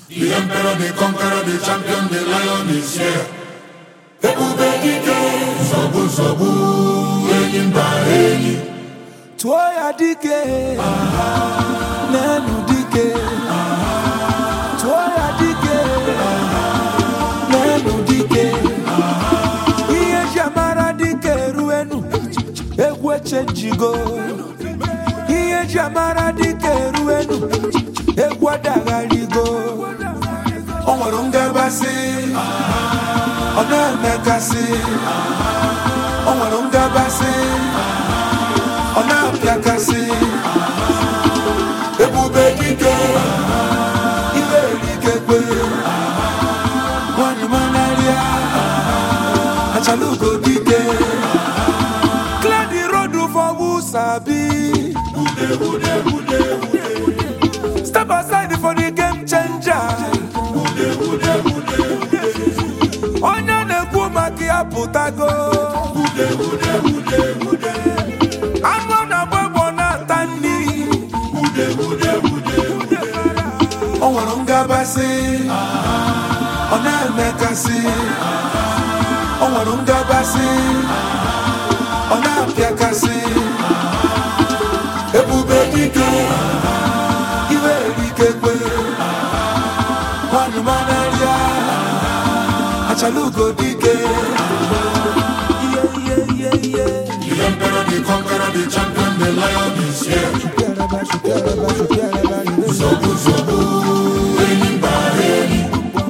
The emperor, the conqueror, the champion, the lion is here. Ebube dike, nsogbu nsogbu, enyi mba enyi. tụọ ya dike n'elu dike tụọ ya dike n'elu dike ihe ji amara dike eruenu egwu echenjigo ihe ji amara dike eruenu egwu adagharigo o nwere ngabasị ọ na-emekasị o nwere ngabasị ọ na-apịakasị ebube dike iwe erikekwe nwanyị manarịa achalugo dike clear the road for who sabi step aside for the game changer onye na-ekwu maka ya pụtago anụ ọ na-agba egbo na-ata nri o nwere ngabasị ọ na-emekasị o nwere ngabasị ọ na-apịakasị ebube dike iwe erikekwe nwanyị manarịa achalugo dike ihe ihe ihe ihe The emperor, the conqueror, the champion, the lion is here. Nsogbu nsogbu, enyi mba enyi.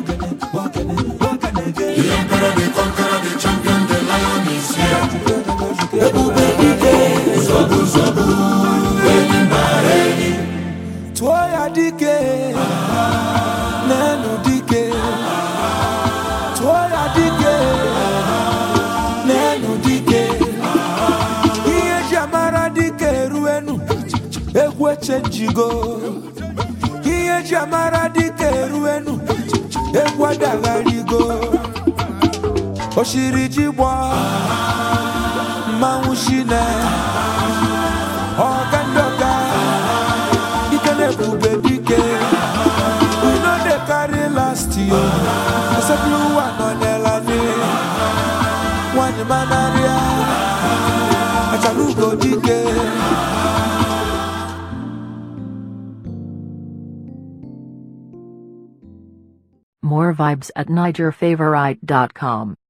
The emperor, the conqueror, the champion, the lion is here. ebube dike Nsogbu nsogbu, enyi mba enyi. tụọ ya dike n'elu dike tụọ ya dike n'elu dike ihe ji amara dike eruenu egwu echenjigo ihe ji amara dike eruenu egwu adagharigo oshiri ji gbọ mmanwụ shine ọga ndị ọga ike na-ebube dike we no dey carry last year asepụrụ ụwa nọ n'elani nwanyị manarịa achala ugo dike More vibes at NigerFavorite.com.